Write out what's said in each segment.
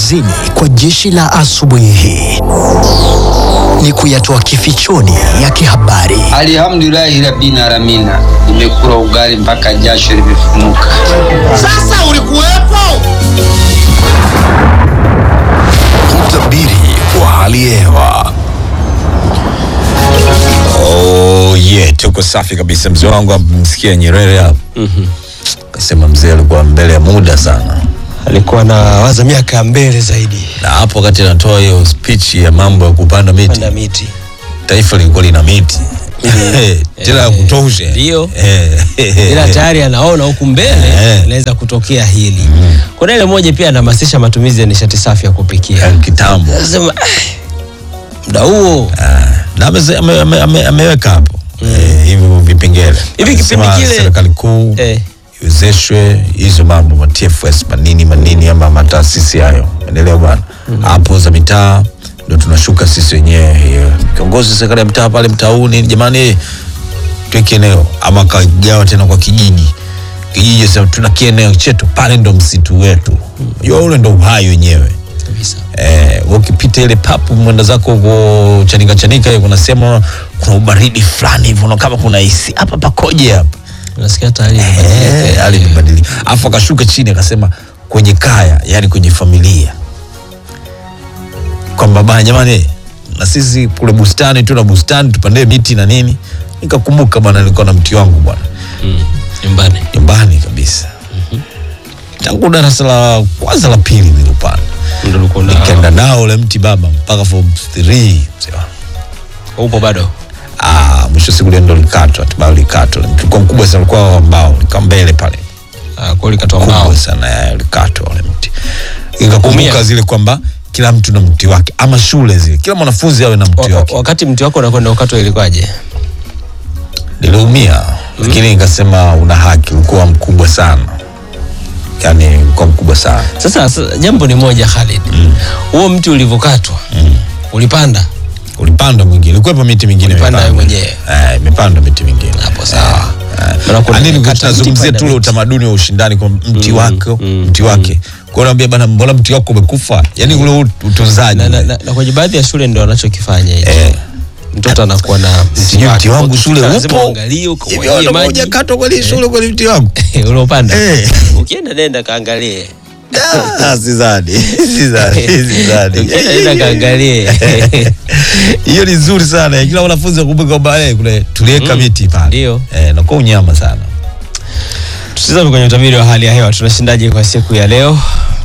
kazini kwa jeshi la asubuhi hii ni kuyatoa kifichoni ya kihabari. Alhamdulillahi rabbil alamina, nimekula ugali mpaka jasho limefumuka. Sasa ulikuwepo? Utabiri wa hali ya hewa. Oh, yeah, tuko safi kabisa. Mzee wangu amsikia Nyerere hapo kasema mzee alikuwa mbele ya muda sana, alikuwa na waza miaka ya mbele zaidi na hapo wakati anatoa hiyo speech ya mambo ya kupanda miti, panda miti taifa lilikuwa lina miti tena ya kutosha, Ndio. Eh. ila tayari anaona huku mbele Eh. inaweza kutokea hili kuna ile moja pia anahamasisha matumizi ya nishati safi ya kupikia Ya kitambo sema muda huo na ameze- ame- ame- ame- ameweka hapo eh, hivyo vipengele Hivi Amesema kipindi kile- serikali kuu eh, iwezeshwe hizo mambo ma TFS manini manini ama mataasisi hayo, endelea bwana hapo za mitaa ndo tunashuka sisi wenyewe. hiyo. Kiongozi wa serikali ya mtaa pale mtauni, jamani, tuweke eneo ama kagawa tena kwa kijiji kijiji, sema tuna kieneo chetu pale, ndo msitu wetu. Unajua ule ndo uhai wenyewe. kabisa Eh, ukipita ile papu mwenda zako huko chanika chanika, hiyo kuna sema kuna ubaridi fulani hivyo, na kama kuna hisi hapa pakoje hapa unasikia tayari Eh, hali imebadilika. Alafu akashuka chini akasema kwenye kaya, yani kwenye familia, kwamba bana, jamani, na sisi kule bustani tu na bustani tupande miti na nini. Nikakumbuka bwana, nilikuwa na mti wangu bwana nyumbani nyumbani kabisa, tangu darasa la kwanza la pili nilipanda, ndo ulikuwa na nikaenda nao ule mti baba mpaka form 3 mzee wangu. upo bado Ah, mwisho wa siku ile ndo likatwa, hatimaye likatwa. Ulikuwa mkubwa sana, ulikuwa wa mbao, nika mbele pale Ah, kwa likatoa mbao kubwa sana ya ulikatwa ule mti. Ikakumbuka Umia. zile kwamba kila mtu na mti wake, ama shule zile, kila mwanafunzi awe na mti Wa- wake. wakati mti wako unakwenda ukatwa ilikuwaje Niliumia, lakini nikasema una haki, ulikuwa mkubwa sana, yani ulikuwa mkubwa sana. sasa, sasa jambo ni moja Khalid huo mti ulivyokatwa ulipanda Ulipanda mwingine, ulikuwepo miti mingine Ulipanda imepandwa. wewe mwenyewe? Eh, imepandwa miti mingine hapo sawa Maana kuna- Ah, nini kata tunazungumzia mti, tu ule panda utamaduni wa ushindani kwa mti wako mti wake kwa naambia bana mbona mti wako umekufa yani ule ut- utunzaji na, na, na, na kwenye baadhi ya shule ndio wanachokifanya hicho Eh. mtoto anakuwa na mti sijui wake. mti wangu shule Lazima upo uangalie hivi ukamwagie wewe maji moja katwa kweli shule kweli mti wangu uliopanda Eh. ukienda nenda kaangalie Ah, sidhani sidhani sidhani ukienda nenda kaangalie hiyo ni nzuri sana kila wanafunzi wakumbuke kwamba eh, kule tuliweka miti pale Ndio. eh nakuwa unyama sana tutazame kwenye utabiri wa hali ya hewa tunashindaje kwa siku ya leo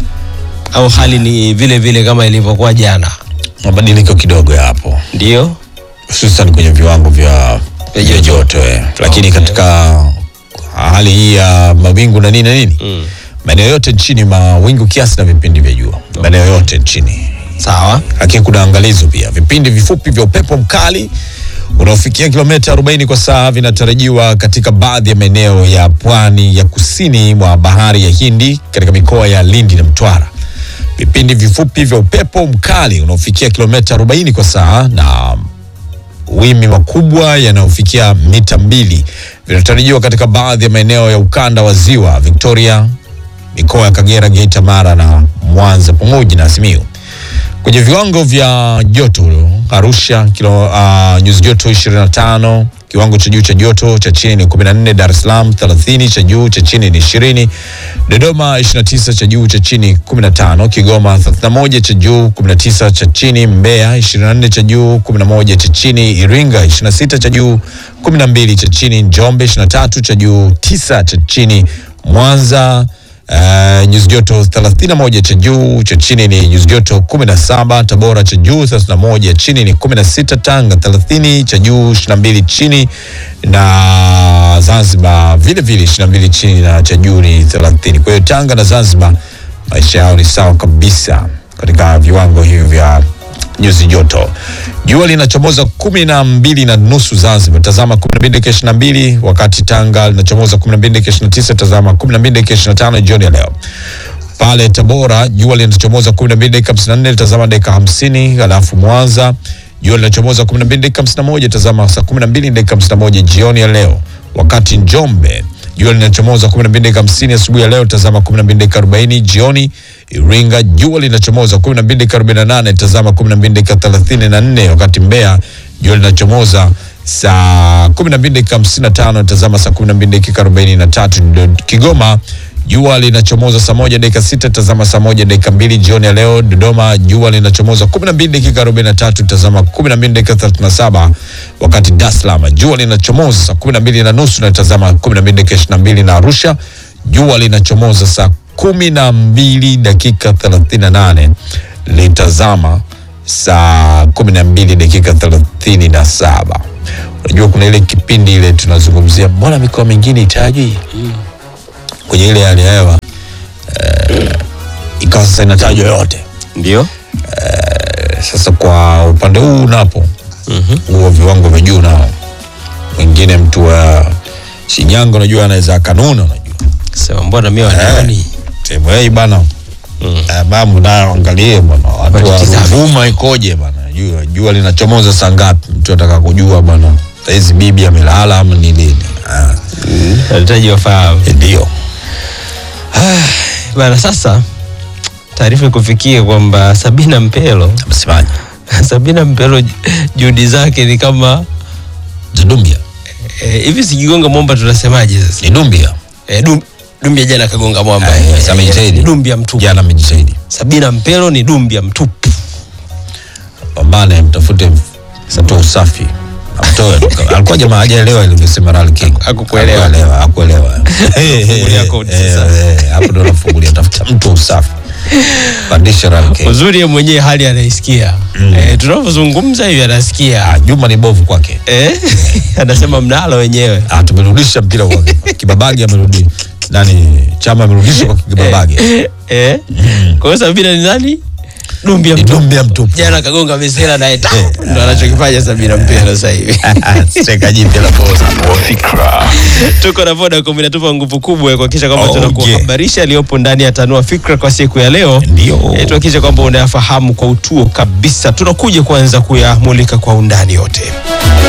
au hali ni vile vile kama ilivyokuwa jana mabadiliko kidogo ya hapo ndio hususan kwenye viwango vya Vya vya joto. joto eh. lakini Okay. katika hali hii ya mawingu na nini na nini Mm. maeneo yote nchini mawingu kiasi na vipindi vya jua maeneo yote nchini sawa lakini kuna angalizo pia vipindi vifupi vya upepo mkali unaofikia kilomita 40 kwa saa vinatarajiwa katika baadhi ya maeneo ya pwani ya kusini mwa bahari ya Hindi katika mikoa ya Lindi na Mtwara. Vipindi vifupi vya upepo mkali unaofikia kilomita 40 kwa saa na wimbi makubwa yanayofikia mita mbili vinatarajiwa katika baadhi ya maeneo ya ukanda wa ziwa Victoria, mikoa ya Kagera, Geita, Mara na Mwanza pamoja na Simiyu. Kwenye viwango vya joto Arusha kilo uh, nyuzi joto 25, kiwango cha juu cha joto cha chini ni 14, Dar es Salaam 30, cha juu cha chini ni 20, Dodoma 29, cha juu cha chini 15, Kigoma 31, cha juu 19, cha chini, Mbeya 24, cha juu 11, cha chini, Iringa 26, cha juu 12, cha chini, Njombe 23, cha juu 9, cha chini, Mwanza Uh, nyuzi joto 31 cha juu, cha chini ni nyuzi joto 17. Tabora cha juu 31, chini ni 16. Tanga 30, cha juu 22, chini na Zanzibar vile vile 22, chini na cha juu ni 30. Kwa hiyo Tanga na Zanzibar maisha yao ni sawa kabisa katika viwango hivi vya nyuzi joto. Jua linachomoza kumi na mbili na nusu Zanzibar, tazama kumi na mbili dakika ishirini na mbili wakati Tanga linachomoza kumi na mbili dakika ishirini na tisa tazama kumi na mbili dakika ishirini na tano jioni ya leo. Pale Tabora jua linachomoza kumi na mbili dakika hamsini na nne tazama dakika hamsini Alafu Mwanza jua linachomoza kumi na mbili dakika hamsini na moja tazama saa kumi na mbili dakika hamsini na moja jioni ya leo. Wakati Njombe jua linachomoza 12 dakika 50 asubuhi ya leo, tazama 12 dakika 40 jioni. Iringa jua linachomoza 12 dakika 48, tazama 12 dakika 34, wakati Mbeya jua linachomoza saa 12 dakika 55, tazama saa 12 dakika 43. Ndio Kigoma jua linachomoza saa moja dakika sita tazama saa moja dakika mbili jioni ya leo. Dodoma jua linachomoza 12 dakika 43 tazama 12 dakika 37, wakati Dar es Salaam jua linachomoza saa 12 na nusu na tazama 12 dakika 22, na Arusha jua linachomoza saa 12 dakika 38 litazama saa 12 dakika 37. Unajua kuna ile kipindi ile tunazungumzia mbona mikoa mingine itajwi kwenye ile hali ya hewa eh, ikawa sasa inatajwa yote. ndio Eh, Sasa kwa upande huu napo huo viwango vya juu nao, mwingine mtu wa Shinyanga unajua anaweza akanuna, unajua sema mbona mimi wanaoni sehemu hii bana eh, mambo nayo angalie bwana, watu wa Watizame. Ruvuma ikoje bana, jua jua linachomoza saa ngapi? Mtu ataka kujua bana, saizi bibi amelala ama ni lini? Ah, anahitaji wafahamu ndio bana. Sasa taarifa ikufikie kwamba Sabina Mpelo msemaji Sabina Mpelo juhudi zake ni kama Dumbia eh, hivi sikigonga mwamba tunasemaje sasa? ni Dumbia Eh, Dum- Dumbia jana kagonga mwamba. Ah, yes, Eh, amejitahidi. Dumbia mtupu. jana amejitahidi. Sabina Mpelo ni Dumbia mtupu. pambane mtafute mtu usafi amtoe alikuwa jamaa hajaelewa ilivyosema Ral King Hakukuelewa. Hakuelewa, hakuelewa Fungulia koti Eh, sasa. eh, hapo ndo nafungulia tafuta mtu usafi pandisha Ral King Uzuri yeye mwenyewe hali anaisikia. Eh, tunavyozungumza hivi anasikia. Ah, Juma ni bovu kwake Eh? Anasema mnalo wenyewe. Ah, tumerudisha mpira kwake kibabagi amerudi nani chama amerudisha kwa kibabagi Eh? Kwa hiyo Sabina ni nani? Dumbia ni mtupu. Dumbia mtupu Jana kagonga misela naye ta. Ndo anachokifanya Sabina Mpelo sasa hivi. cheka jipya la boza Tuko na Vodacom inatupa nguvu kubwa ya kuhakikisha kwamba Oh, tunakuhabarisha aliyopo ndani ya Tanua Fikra kwa siku ya leo. Ndio. Eh, tuhakikishe kwamba unayafahamu kwa utuo kabisa. Tunakuja kuanza kuyamulika kwa undani yote.